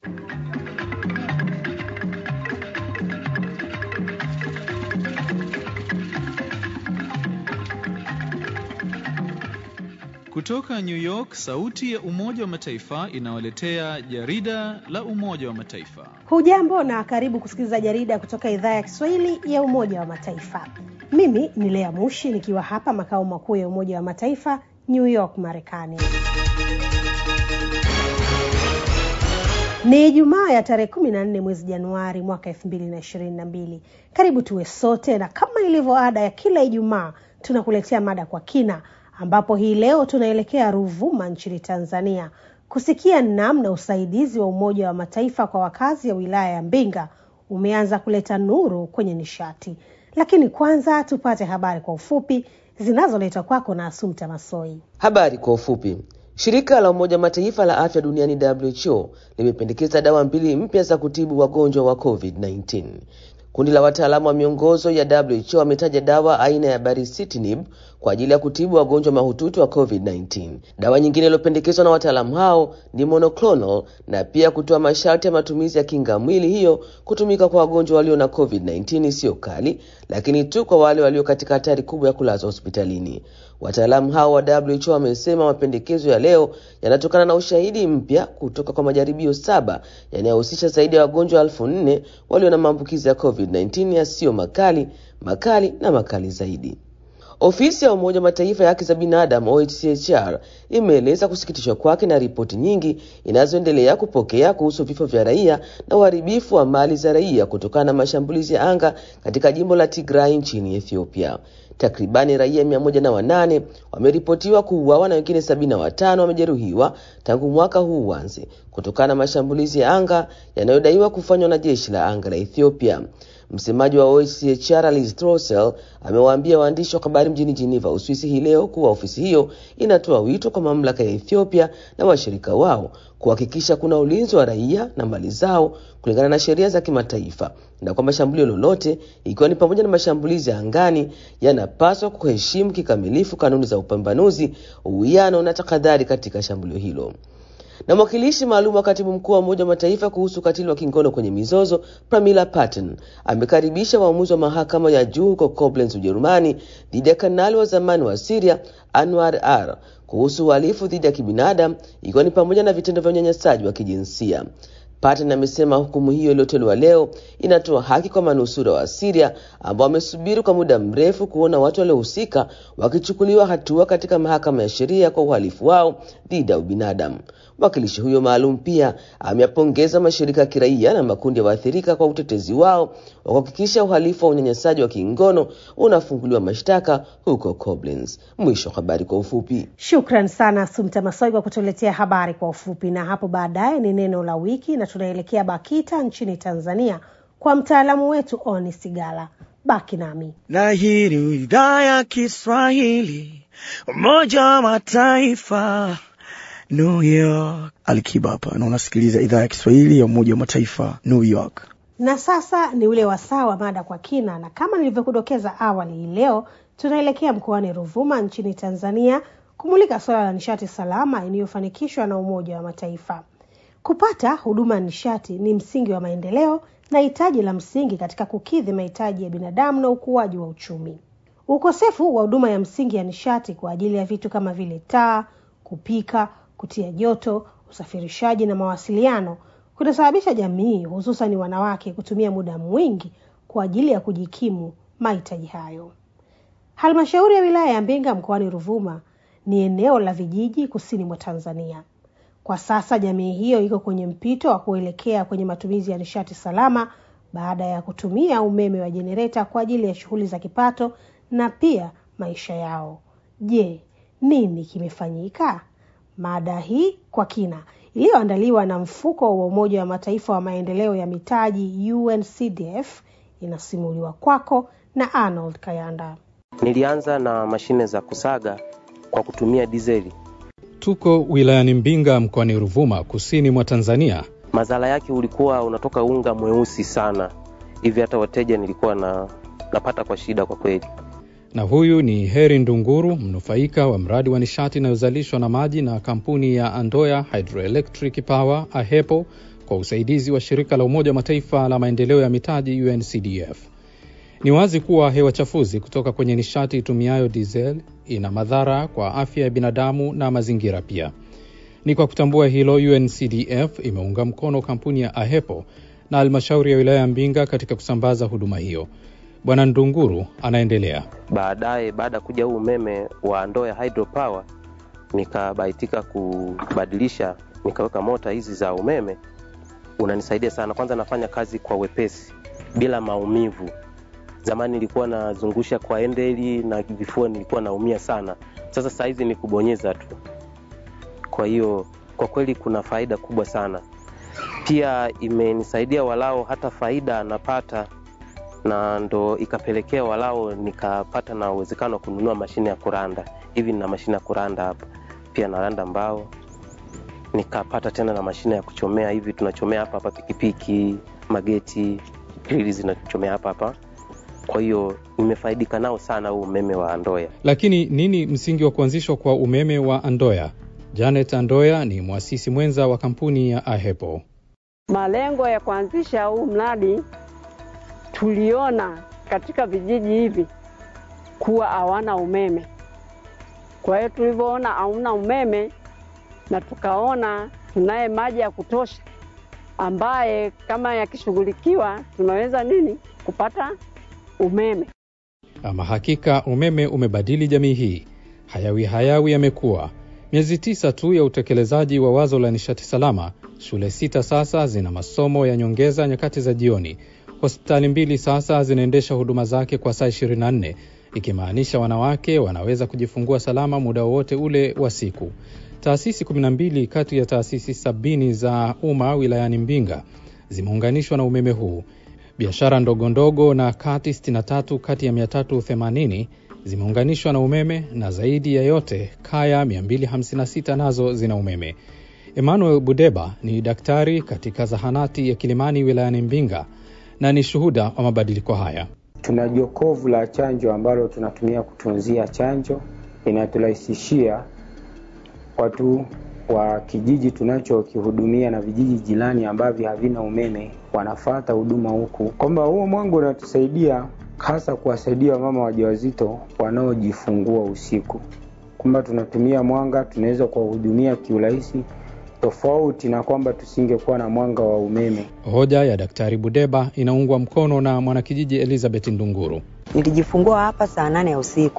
Kutoka New York, sauti ya Umoja wa Mataifa inawaletea jarida la Umoja wa Mataifa. Hujambo na karibu kusikiliza jarida kutoka idhaa ya Kiswahili ya Umoja wa Mataifa. Mimi ni Lea Mushi nikiwa hapa makao makuu ya Umoja wa Mataifa New York, Marekani. Ni Ijumaa ya tarehe kumi na nne mwezi Januari mwaka elfu mbili na ishirini na mbili. Karibu tuwe sote, na kama ilivyo ada ya kila Ijumaa tunakuletea mada kwa kina, ambapo hii leo tunaelekea Ruvuma nchini Tanzania kusikia namna usaidizi wa Umoja wa Mataifa kwa wakazi ya wilaya ya Mbinga umeanza kuleta nuru kwenye nishati. Lakini kwanza tupate habari kwa ufupi zinazoletwa kwako na Asumta Masoi. Habari kwa ufupi. Shirika la Umoja Mataifa la afya duniani WHO limependekeza dawa mbili mpya za kutibu wagonjwa wa COVID-19. Kundi la wataalamu wa miongozo ya WHO wametaja dawa aina ya baricitinib kwa ajili ya kutibu wagonjwa mahututi wa COVID-19. Dawa nyingine iliyopendekezwa na wataalamu hao ni monoclonal na pia kutoa masharti ya matumizi ya kinga mwili hiyo kutumika kwa wagonjwa walio na COVID-19 isiyo kali, lakini tu kwa wale walio katika hatari kubwa ya kulazwa hospitalini. Wataalamu hao wa WHO wamesema mapendekezo ya leo yanatokana na ushahidi mpya kutoka kwa majaribio saba yanayohusisha zaidi ya wagonjwa elfu nne walio na maambukizi ya COVID-19 yasiyo makali, makali na makali zaidi. Ofisi ya Umoja Mataifa ya haki za binadamu OHCHR imeeleza kusikitishwa kwake na ripoti nyingi inazoendelea kupokea kuhusu vifo vya raia na uharibifu wa mali za raia kutokana na mashambulizi ya anga katika jimbo la Tigray nchini Ethiopia. Takribani raia mia moja na wanane wameripotiwa kuuawa na wengine sabini na watano wamejeruhiwa tangu mwaka huu uanze kutokana na mashambulizi ya anga yanayodaiwa kufanywa na jeshi la anga la Ethiopia. Msemaji wa OHCHR Liz Throssell amewaambia waandishi wa habari mjini Geneva, Uswisi hii leo kuwa ofisi hiyo inatoa wito kwa mamlaka ya Ethiopia na washirika wao kuhakikisha kuna ulinzi wa raia na mali zao kulingana na sheria za kimataifa na kwamba shambulio lolote, ikiwa ni pamoja na mashambulizi ya angani, yanapaswa kuheshimu kikamilifu kanuni za upambanuzi, uwiano na tahadhari katika shambulio hilo na mwakilishi maalum wa katibu mkuu wa Umoja wa Mataifa kuhusu ukatili wa kingono kwenye mizozo Pramila Patten amekaribisha uamuzi wa mahakama ya juu huko Koblenz, Ujerumani, dhidi ya kanali wa zamani wa Siria Anwar ar kuhusu uhalifu dhidi ya kibinadamu ikiwa ni pamoja na vitendo vya unyanyasaji wa kijinsia. Patten amesema hukumu hiyo iliyotolewa leo inatoa haki kwa manusura wa Siria ambao wamesubiri kwa muda mrefu kuona watu waliohusika wakichukuliwa hatua katika mahakama ya sheria kwa uhalifu wao dhidi ya ubinadamu. Mwakilishi huyo maalum pia ameyapongeza mashirika ya kiraia na makundi ya waathirika kwa utetezi wao wa kuhakikisha uhalifu wa unyanyasaji wa kingono unafunguliwa mashtaka huko Koblenz. Mwisho wa habari kwa ufupi. Shukran sana Sumta Masoi kwa kutuletea habari kwa ufupi, na hapo baadaye ni neno la wiki, na tunaelekea BAKITA nchini Tanzania kwa mtaalamu wetu Oni Sigala. Baki nami na hii ni idhaa ya Kiswahili Umoja wa Mataifa New York. Alikiba hapa na unasikiliza idhaa ya Kiswahili ya Umoja wa Mataifa New York. Na sasa ni ule wasaa wa mada kwa kina, na kama nilivyokudokeza awali, hii leo tunaelekea mkoani Ruvuma nchini Tanzania kumulika suala la nishati salama iliyofanikishwa na Umoja wa Mataifa. Kupata huduma ya nishati ni msingi wa maendeleo na hitaji la msingi katika kukidhi mahitaji ya binadamu na ukuaji wa uchumi. Ukosefu wa huduma ya msingi ya nishati kwa ajili ya vitu kama vile taa, kupika kutia joto, usafirishaji na mawasiliano kunasababisha jamii hususan wanawake kutumia muda mwingi kwa ajili ya kujikimu mahitaji hayo. Halmashauri ya wilaya ya Mbinga mkoani Ruvuma ni eneo la vijiji kusini mwa Tanzania. Kwa sasa jamii hiyo iko kwenye mpito wa kuelekea kwenye matumizi ya nishati salama baada ya kutumia umeme wa jenereta kwa ajili ya shughuli za kipato na pia maisha yao. Je, nini kimefanyika? Mada hii kwa kina iliyoandaliwa na mfuko wa Umoja wa Mataifa wa maendeleo ya mitaji UNCDF inasimuliwa kwako na Arnold Kayanda. Nilianza na mashine za kusaga kwa kutumia dizeli. Tuko wilayani Mbinga mkoani Ruvuma, kusini mwa Tanzania. Madhara yake ulikuwa unatoka unga mweusi sana hivi, hata wateja nilikuwa na napata kwa shida kwa kweli. Na huyu ni Heri Ndunguru, mnufaika wa mradi wa nishati inayozalishwa na maji na kampuni ya Andoya Hydroelectric Power AHEPO kwa usaidizi wa shirika la Umoja wa Mataifa la maendeleo ya mitaji UNCDF. Ni wazi kuwa hewa chafuzi kutoka kwenye nishati itumiayo diesel ina madhara kwa afya ya binadamu na mazingira pia. Ni kwa kutambua hilo, UNCDF imeunga mkono kampuni ya AHEPO na halmashauri ya wilaya ya Mbinga katika kusambaza huduma hiyo. Bwana Ndunguru anaendelea. Baadaye, baada ya kuja huu umeme wa ndoo ya hydropower, nikabahatika kubadilisha, nikaweka mota hizi za umeme. Unanisaidia sana, kwanza nafanya kazi kwa wepesi bila maumivu. Zamani nilikuwa nazungusha kwa endeli na vifua nilikuwa naumia sana. Sasa saa hizi ni kubonyeza tu. Kwa hiyo kwa kweli kuna faida kubwa sana. Pia imenisaidia walao hata faida napata, na ndo ikapelekea walao nikapata na uwezekano wa kununua mashine ya kuranda. Hivi nina mashine ya kuranda hapa, pia naranda mbao. Nikapata tena na mashine ya kuchomea, hivi tunachomea hapa hapa pikipiki, mageti, grili zinachomea hapa hapa. Kwa hiyo nimefaidika nao sana huu umeme wa Andoya. Lakini nini msingi wa kuanzishwa kwa umeme wa Andoya? Janet Andoya ni mwasisi mwenza wa kampuni ya AHEPO. Malengo ya kuanzisha huu mradi, tuliona katika vijiji hivi kuwa hawana umeme. Kwa hiyo tulivyoona hauna umeme, na tukaona tunaye maji ya kutosha, ambaye kama yakishughulikiwa tunaweza nini kupata umeme. Ama hakika umeme umebadili jamii hii. Hayawi hayawi yamekuwa miezi tisa tu ya utekelezaji wa wazo la nishati salama. Shule sita sasa zina masomo ya nyongeza nyakati za jioni. Hospitali mbili sasa zinaendesha huduma zake kwa saa 24 ikimaanisha wanawake wanaweza kujifungua salama muda wowote ule wa siku. Taasisi 12 kati ya taasisi sabini za umma wilayani Mbinga zimeunganishwa na umeme huu. Biashara ndogo ndogo na kati 63 kati ya 380 zimeunganishwa na umeme na zaidi ya yote kaya 256 nazo zina umeme. Emmanuel Budeba ni daktari katika zahanati ya Kilimani wilayani Mbinga na ni shuhuda wa mabadiliko haya. Tuna jokovu la chanjo ambalo tunatumia kutunzia chanjo, inaturahisishia watu wa kijiji tunachokihudumia na vijiji jirani ambavyo havina umeme wanafata huduma huku, kwamba huo mwanga unatusaidia hasa kuwasaidia wamama wajawazito wanaojifungua usiku, kwamba tunatumia mwanga, tunaweza kuwahudumia kiurahisi, tofauti na kwamba tusingekuwa na mwanga wa umeme. Hoja ya Daktari Budeba inaungwa mkono na mwanakijiji Elizabeth Ndunguru. Nilijifungua hapa saa nane ya usiku,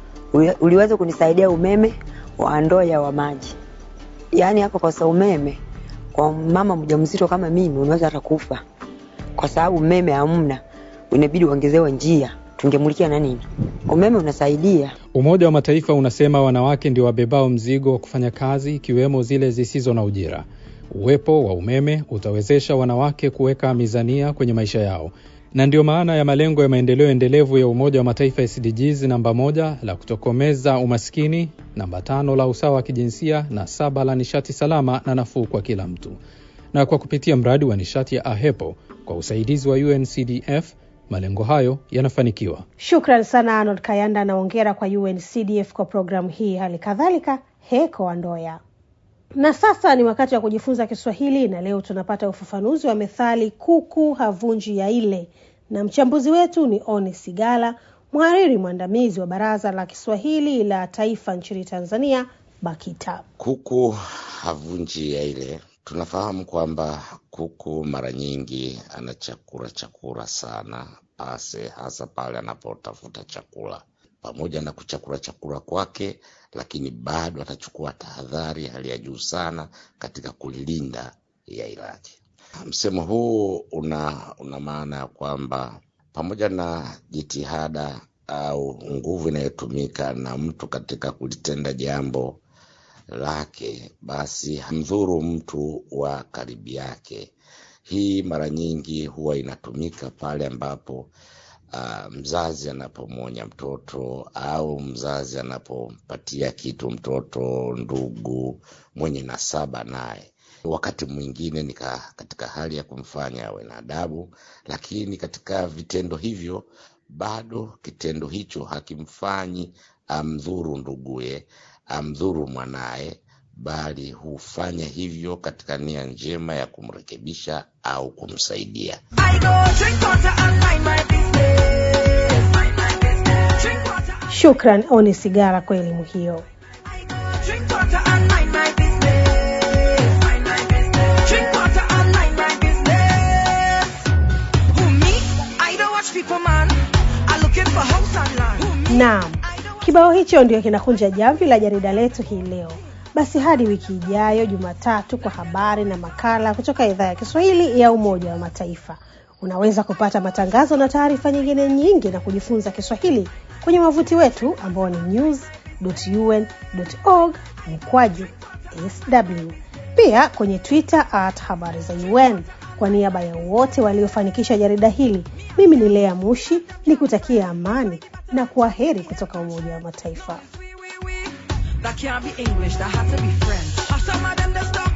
uliweza kunisaidia umeme wa Andoya wa maji. Yaani hapa kwa sababu umeme kwa mama mjamzito kama mimi unaweza hata kufa, kwa sababu umeme hamna, inabidi uongezewe njia tungemulikia na nini? Umeme unasaidia. Umoja wa Mataifa unasema wanawake ndio wabebao mzigo wa kufanya kazi ikiwemo zile zisizo na ujira. Uwepo wa umeme utawezesha wanawake kuweka mizania kwenye maisha yao, na ndio maana ya malengo ya maendeleo endelevu ya Umoja wa Mataifa SDGs, namba moja la kutokomeza umaskini, namba tano la usawa wa kijinsia, na saba la nishati salama na nafuu kwa kila mtu. Na kwa kupitia mradi wa nishati ya AHEPO kwa usaidizi wa UNCDF malengo hayo yanafanikiwa. Shukran sana Arnold Kayanda na ongera kwa UNCDF kwa programu hii, hali kadhalika Heko Andoya. Na sasa ni wakati wa kujifunza Kiswahili, na leo tunapata ufafanuzi wa methali kuku havunji ya ile, na mchambuzi wetu ni Oni Sigala, mhariri mwandamizi wa Baraza la Kiswahili la Taifa nchini Tanzania, BAKITA. Kuku havunji ya ile Tunafahamu kwamba kuku mara nyingi anachakura chakura sana ase, hasa pale anapotafuta chakula. Pamoja na kuchakura chakula kwake, lakini bado atachukua tahadhari hali ya juu sana katika kulilinda yai lake. Msemo huu una, una maana ya kwamba pamoja na jitihada au nguvu inayotumika na mtu katika kulitenda jambo lake basi hamdhuru mtu wa karibu yake. Hii mara nyingi huwa inatumika pale ambapo uh, mzazi anapomwonya mtoto au mzazi anapompatia kitu mtoto, ndugu mwenye nasaba naye. Wakati mwingine ni katika hali ya kumfanya awe na adabu, lakini katika vitendo hivyo bado kitendo hicho hakimfanyi amdhuru nduguye amdhuru mwanaye, bali hufanya hivyo katika nia njema ya kumrekebisha au kumsaidia. Shukran Oni Sigara kwa elimu hiyo. Naam, kibao hicho ndio kinakunja jamvi la jarida letu hii leo. Basi hadi wiki ijayo Jumatatu kwa habari na makala kutoka idhaa ya Kiswahili ya Umoja wa Mataifa. Unaweza kupata matangazo na taarifa nyingine nyingi na kujifunza Kiswahili kwenye wavuti wetu ambao ni news.un.org mkwaju sw, pia kwenye Twitter at habari za UN. Kwa niaba ya wote waliofanikisha jarida hili, mimi ni Lea Mushi ni kutakia amani na kwa heri kutoka Umoja wa Mataifa. That can't be English, that has to be French. Some of them they start